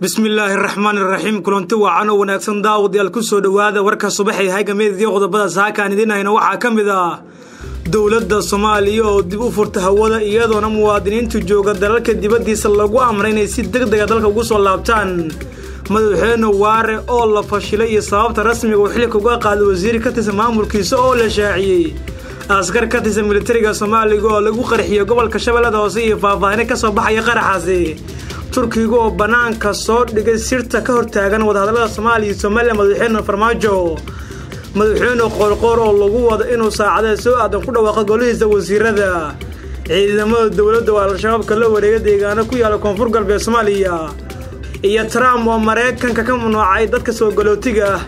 bismillaahi raxmaan iraxiim kulanti wacan oo wanaagsan daawadayaal ku soo dhowaada warka subaxay hagameediyo qodobada saakaan idiin hayna waxaa ka mid ah dowladda soomaaliya oo dib u furta hawada iyadoona muwaadiniintu jooga dalalka dibaddiisa lagu amray inay si deg dega dalka ugu soo laabtaan madaxweyne waare oo la fashilay iyo sababta rasmiga uu xilka uga qaaday wasiir ka tirsan maamulkiisa oo la shaaciyey askar ka tirsan militariga soomaaliga oo lagu qarxiyey gobolka shabeellada hoose iyo faahfaahine ka soo baxaya qaraxaasi turkiga oo bannaanka soo dhigay sirta ka hortaagan wadahadallada soomaaliya iyo somalilan madaxweyne farmaajo madaxweyne qoorqoor oo lagu wado inuu saacadee soo aadan ku dhawaaqo golihiisa wasiirada ciidamada dowladda oo al-shabaabka la wareega deegaano ku yaala koonfur galbeed soomaaliya iyo trump oo maraykanka ka mamnuucay dadka soo galootiga ah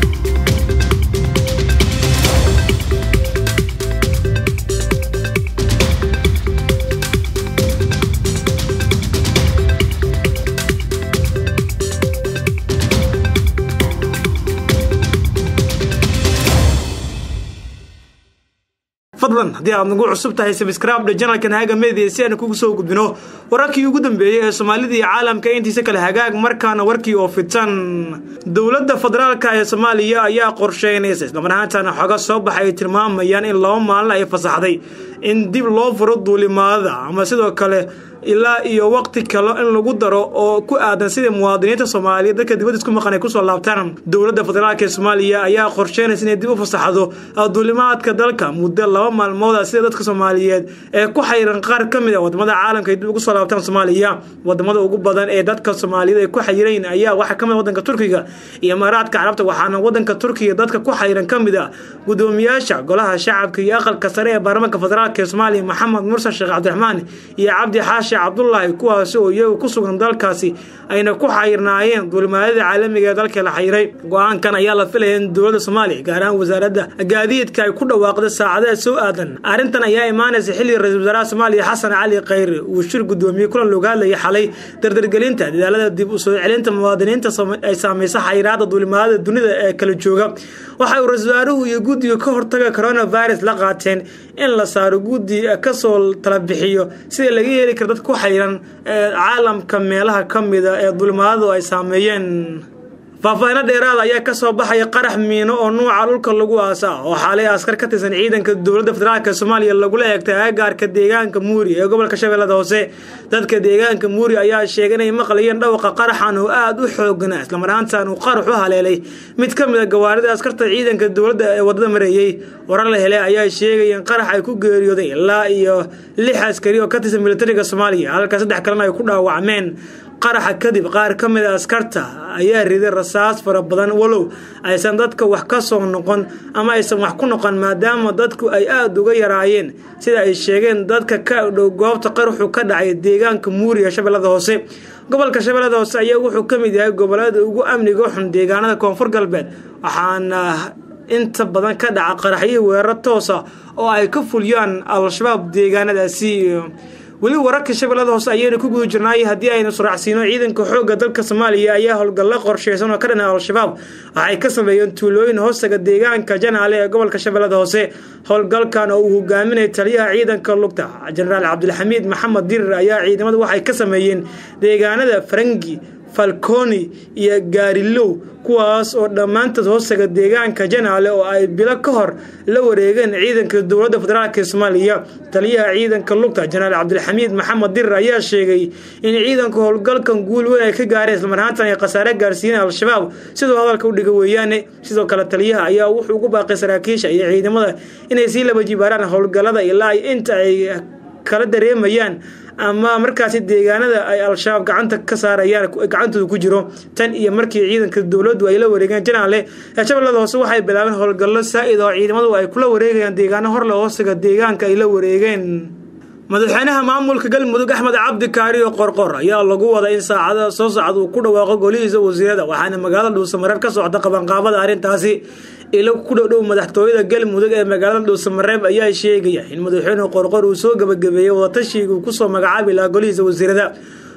fadlan haddii aad nagu cusub tahay sabscribe janalkan haga media si aan kugu soo gudbino wararkii ugu dambeeyey ee soomaalida iyo caalamka intiisa kale hagaag markaana warkii oo fitan dowladda federaalka ee soomaaliya ayaa qorsheynaysa islamar ahaantana xoga soo baxay ay tilmaamayaan in laba maalin ay fasaxday in dib loo furo duulimaadada ama sidoo kale ilaa iyo waqti kale in lagu daro oo ku aadan sidai muwaadiniinta soomaaliya dadka dibadda isku maqan ay kusoo laabtaan dowladda federaalk ee soomaaliya ayaa qorsheynaysa inay dib u fasaxdo duulimaadka dalka muddo laba maalmooda sida dadka soomaaliyeed ee ku xayiran qaar ka mid a wadamada caalamka ay dib ugu soo laabtaan soomaaliya wadamada ugu badan ee dadka soomaaliyeed ay ku xayirayn ayaa waxaa kamid wadanka turkiga iyo imaaraadka carabta waxaana wadanka turkiga dadka ku xayiran ka mid a gudoomiyaasha golaha shacabka iyo aqalka sare ee baarlamaanka federaalk ee soomaaliya maxamed mursan sheekh cabdiraxmaan iyo cabdi xaashi cabdulaahi kuwaasi oo iyagu ku sugan dalkaasi ayna ku xayirnaayeen duulimaadada caalamiga ee dalka la xayiray go-aankan ayaa la filaya in dowladda soomaaliya gaar ahaan wasaaradda gaadiidka ay ku dhawaaqda saacadaha soo aadan arrintan ayaa imaanaysa xilli ra-isul wasaaraha soomaaliya xasan cali khayre uu shir gudoomiyey kulan looga hadlayay xalay dardargelinta dadaalada dib u soo celinta muwaadiniinta ay saamaysa xayiraada duulimaadada dunida ee kala jooga waxa uu ra-isul wasaaruhu iyo guddiga ka hortaga coronavirus la qaateen in la saaro guddi kasoo tala bixiyo sida laga heli kara dadka ku xayiran caalamka meelaha ka mida ee duulimaadadu ay saameeyeen faahfaahino dheeraada ayaa kasoo baxaya qarax miino oo nuuca dhulka lagu aasa oo xaalay askar ka tirsan ciidanka dowladda federaalk soomaaliya lagula eegtay aagaarka deegaanka muuri ee gobolka shabeellada hoose dadka deegaanka muuri ayaa sheegay inay maqlayeen dhawaqa qaraxan oo aada u xooganaa islamaraantan uu qarax u haleelay mid ka mid a gawaarida askarta ciidanka dowladda ee wadada mareeyey warar la helay ayaa sheegaya in qarax ay ku geeriyooday ilaa iyo lix askari oo ka tirsan militariga soomaaliya halka saddex kalena ay ku dhaawacmeen qaraxa kadib qaar ka mid a askarta ayaa riday rasaas fara badan walow aysan dadka wax ka soo noqon ama aysan wax ku noqon maadaama dadku ay aada uga yaraayeen sida ay sheegeen dadka ka dhow goobta qaraxu ka dhacay deegaanka muuriya shabeellada hoose gobolka shabeellada hoose ayaa wuxuu ka mid yahay gobolada ugu amniga xun deegaanada koonfur galbeed waxaana inta badan ka dhaca qaraxyihii weeraro toosa oo ay ka fuliyaan al-shabaab deegaanadaasi weli wararka shabeellada hoose ayaynu ku guda jirnaay haddii aynu suraacsiino ciidanka xoogga dalka soomaaliya ayaa howlgallo qorsheysan oo ka dhana al-shabaab waxay ka sameeyeen tuulooyin hoostaga deegaanka janaale ee gobolka shabeellada hoose howlgalkan oo uu hogaaminaya taliyaha ciidanka lugta jenaraal cabdilxamiid maxamed dirir ayaa ciidamada waxay ka sameeyeen deegaanada farangi falconi iyo gaarilow kuwaas oo dhammaantood hoostaga deegaanka janaale oo ay bilo ka hor la wareegeen ciidanka dowladda federaalk ee soomaaliya taliyaha ciidanka lugta jenaraal cabdilxamiid maxamed dirir ayaa sheegay in ciidanka howlgalkan guul weyn ay ka gaareen islamarhaantan ay khasaare gaarsiiyeen al-shabaab sidoo hadalka u dhiga weeyaane sidoo kale taliyaha ayaa wuxuu ugu baaqay saraakiisha iyo ciidamada inay sii laba jibaaraan howlgallada ilaa inta ay kala dareemayaan ama markaasi deegaanada ay al-shabaab gacanta ka saarayaan gacantooda ku jiro tan iyo markii ciidanka dowladdu ay la wareegeen janaale ee shabeellada hoose waxay bilaabeen howlgallo saa-id oo ciidamadu ay kula wareegayaan deegaano horle hoosiga deegaanka ay la wareegeen madaxweynaha maamulka galmudug axmed cabdi kaari oo qorqor ayaa lagu wada in saacada soo socda uu ku dhawaaqo golihiisa wasiirada waxaana magaalada dhuusamareeb ka socda qabanqaabada arrintaasi ilo ku dhowdhow madaxtooyada galmudug ee magaalada dhuusamareeb ayaa sheegaya in madaxweyne qorqor uu soo gabagabeeyey wadatashiga uu kusoo magacaabi lahaa golihiisa wasiirada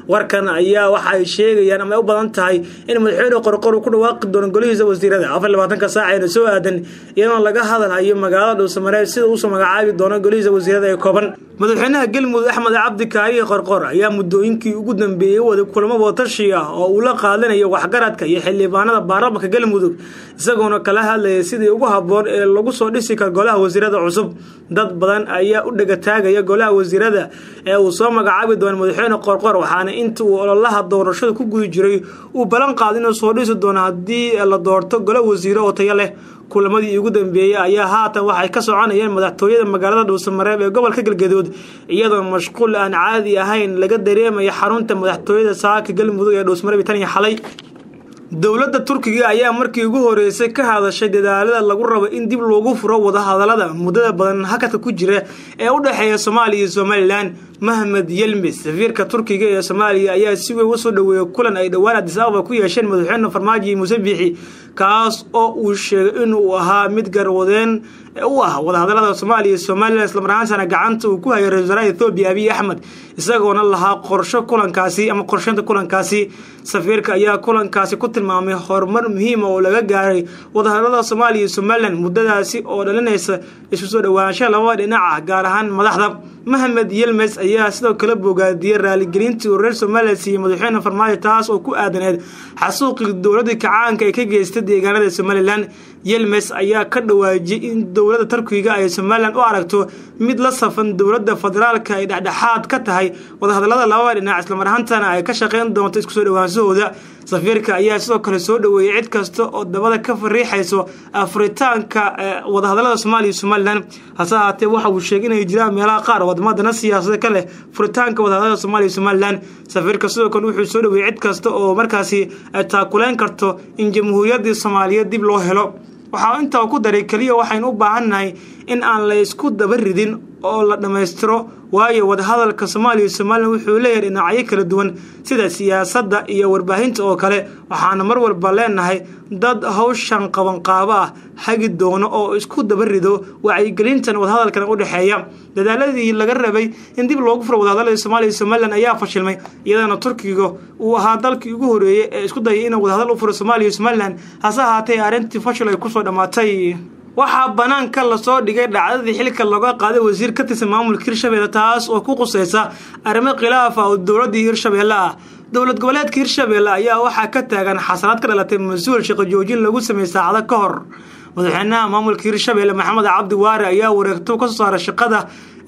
warkan ayaa waxa ay sheegayaan ama ay u badan tahay in madaxweyne qorqor uu ku dhawaaqi doono golihiisa wasiirada afar labaatanka saac ayna soo aadan iyadoo laga hadalhayo magaalada dhuusamareeb sida uusoo magacaabi doono golihiisa wasiirada ee kooban madaxweynaha galmudug axmed cabdi kaariye qorqor ayaa muddooyinkii ugu dambeeyey waday kulamo wadatashiy ah oo uu la qaadanayo waxgaradka iyo xildhibaanada baarlamanka galmudug isagoona kala hadlayay sidii ugu habboon ee lagu soo dhisi karo golaha wasiirada cusub dad badan ayaa u dhegataagaya golaha wasiirada ee uu soo magacaabi doono madaxweyne qorqor waxaana inta uu ololaha doorashada ku gudi jiray uu ballan qaada inuu soo dhisi doono haddii la doorto golo wasiiro oo tayo leh kulamadii ugu dambeeyey ayaa haatan waxay ka soconayeen madaxtooyada magaalada dhuusamareeb ee gobolka galgaduud iyadoo mashquul aan caadi ahayn laga dareemaya xarunta madaxtooyada saaka galmudug ee dhuusamareeb tan iyo xalay dowladda turkiga ayaa markii ugu horeysay ka hadashay dadaalada lagu rabo in dib loogu furo wadahadalada muddada badan hakadka ku jira ee u dhexeeya soomaaliya iyo somalilan mahmed yelmes safiirka turkiga ee soomaaliya ayaa si weyn usoo dhaweeyay kulan ay dhowaan adis ababa ku yeesheen madaxweyne farmaajo iyo muuse biixi kaas oo uu sheegay inuu ahaa mid garwadeen u ah wadahadalada soomaaliya iyo somalilan islamarahaantana gacanta uu ku hayay ra-isul wasaaraha ethoobiya abiy axmed isagoona lahaa qorsho kulankaasi ama qorsheynta kulankaasi safiirka ayaa kulankaasi ku tilmaamay horumar muhiima oo laga gaaray wadahadalada soomaaliya iyo somalilan muddadaasi oo dhalinaysa isku soo dhowaanshaha labada dhinaca gaar ahaan madaxda mahmed yelmes ayaa sidoo kale bogaadiyey raaligelintii uu reer somalilan siiyey madaxweyne farmaajo taas oo ku aadaneed xasuuqii dowladii kacaanka ay ka geystay deegaanada somalilan yelmes ayaa ka dhawaajiyey in dowladda turkiga ay somalilan u aragto mid la safan dowladda federaalka ay dhexdhexaad ka tahay wadahadalada labada dhinac islamar ahaantana ay ka shaqeyn doonto isku soo dhawaanshahooda safiirka ayaa sidoo kale soo dhaweeyey cid kasta oo dabada ka fariixayso afritaanka wadahadalada soomaaliya iyo somalilan hase ahaatee waxa uu sheegay inay jiraan meelaha qaar wadamadana siyaasada ka leh furitaanka wadahadalada soomaliya iyo somalilan safiirka sidoo kale wuxuu soo dhaweeyey cid kasta oo markaasi taakuleyn karto in jamhuuriyaddii soomaaliyeed dib loo helo waxaa intaa ku daray keliya waxaynu u baahannahay in aan la ysku daba ridin oo la dhammaystiro waayo wadahadalka soomaaliya iyo somalilan wuxuu leeyahay dhinacyo kala duwan sida siyaasadda iyo warbaahinta oo kale waxaana mar walba leenahay dad hawshan qabanqaabo ah hagi doono oo isku daba rido wacyigelintan wadahadalkan u dhexeeya dadaaladii laga rabay in dib loogu furo wadahadalada soomaaliya iyo somalilan ayaa fashilmay iyadana turkiga uu ahaa dalkii ugu horeeyey ee isku dayay inuu wadahadal u furo soomaaliya iyo somalilan hase ahaatee arrintii fashil ay kusoo dhammaatay waxaa banaanka lasoo dhigay dhacdadii xilka looga qaaday wasiir ka tirsan maamulka hirshabeelle taas oo ku quseysa arrimo khilaaf ah oo dowladdii hirshabeelle ah dowlad goboleedka hirshabeelle ayaa waxaa ka taagan xasanaad ka dhalatay mas-uul shaqo joojin lagu sameeyey saacado ka hor madaxweynaha maamulka hirshabeelle maxamed cabdi waare ayaa wareegto kasoo saaray shaqada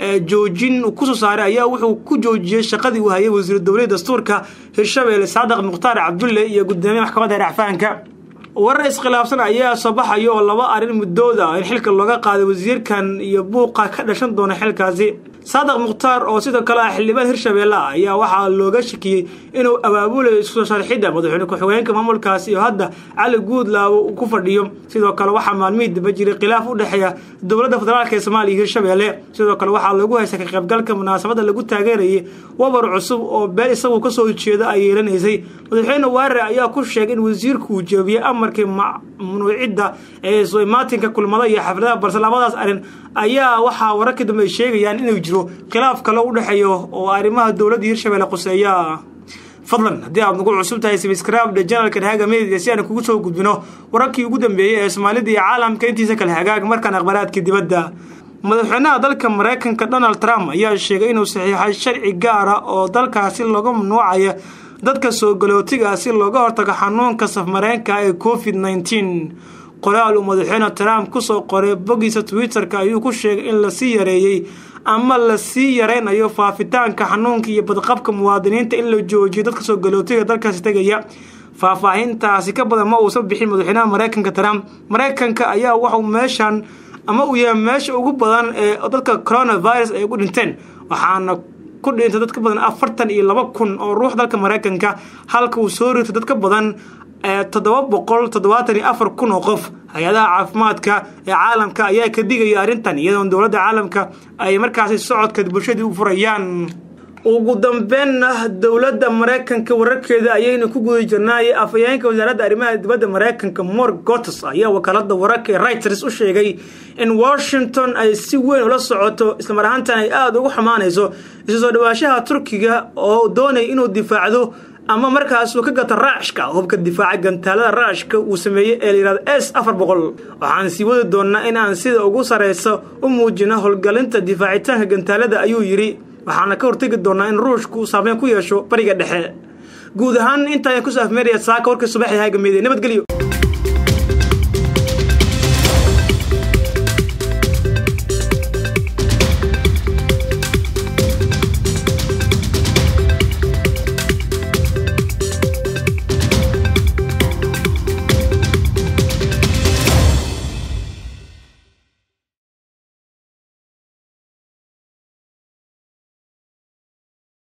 joojin kusoo saaray ayaa wuxuu ku joojiyey shaqadii uu hayay wasiir dowlada dastuurka hirshabeelle saadaq mukhtaar cabdulle iyo gudoomiye maxkamadda racfaanka warar iskhilaafsan ayaa soo baxaya oo laba arrin muddooda in xilka looga qaaday wasiirkan iyo buuqa ka dhashan doona xilkaasi saadaq mukhtaar oo sidoo kale ah xildhibaan hirshabeelle ah ayaa waxaa looga shakiyey inuu abaabulayo isku soo sharxidda madaxweyne ku-xigeenka maamulkaasi oo hadda cali guudlaabo uu ku fadhiyo sidoo kale waxaa maalmihii daba jiray khilaaf u dhexeeya dowladda federaalk ee soomaaliya iyo hirshabeelle sidoo kale waxaa lagu haysta ka qaybgalka munaasabadda lagu taageerayay wabar cusub oo beel isagu kasoo jeeda ay yeelanaysay madaxweyne waare ayaa ku sheegay in wasiirku uu jeebiyey amarkii mamnuucidda ee soo imaatinka kulmada iyo xafladaha balse labadaas arrin ayaa waxaa wararkii dambe ay sheegayaan inuu jiro khilaaf kale u dhexeeyo oo arrimaha dowladda hirshabeelle quseeya fadlan haddii aad nagu cusub tahay sabscribe janalkan haga media si aan kugu soo gudbino wararkii ugu dambeeyey ee soomaalida iyo caalamka intiisa kale hagaag markaan akhbaraadka dibadda madaxweynaha dalka maraykanka donald trump ayaa sheegay inuu saxiixay sharci gaara oo dalkaasi laga mamnuucaya dadka soo galootiga si looga hortago xanuunka safmareenka ee covid nneteen qoraal uu madaxweyne trump kusoo qoray boggiisa twitter-ka ayuu ku sheegay in lasii yareeyey ama lasii yareynayo faafitaanka xanuunka iyo badqabka muwaadiniinta in la joojiyo dadka soo galootiga dalkaasi tegaya faahfaahintaasi ka badan ma uusan bixin madaxweynaha maraykanka trump maraykanka ayaa waxuu meeshan ama uu yahay meesha ugu badan ee dadka coronavirus ay ugu dhinteen waxaana ku dhintay dad ka badan afartan iyo laba kun oo ruux dalka maraykanka halka uu soo ritay dad ka badan toddoba boqol toddobaatan iyo afar kun oo qof hay-adaha caafimaadka ee caalamka ayaa ka digaya arrintan iyadoon dowladda caalamka ay markaasi socodka bulshadii u furayaan ugu dambeynna dowladda maraykanka wararkeeda ayaynu ku guda jirnaay afhayeenka wasaaradda arrimaha dibadda maraykanka mor gotes ayaa wakaalada wararka ee reuters u sheegay in washington ay si weyn ula socoto islamar ahaantan ay aada ugu xumaanayso isu soo dhawaashaha turkiga oo doonaya inuu difaacdo ama markaasuu ka gata raashka hubka difaaca gantaalada raashka uu sameeyey ee layihahdo s afar boqol waxaan sii wadi doonnaa in aan sida ugu sarraysa u muujino howlgalinta difaacitaanka gantaalada ayuu yidhi waxaana ka hortegi doonnaa in ruushku uu saameyn ku yeesho bariga dhexe guud ahaan intaaan kusoo afmeeraya saaka warkii subaxii haagameyday nabadgelyo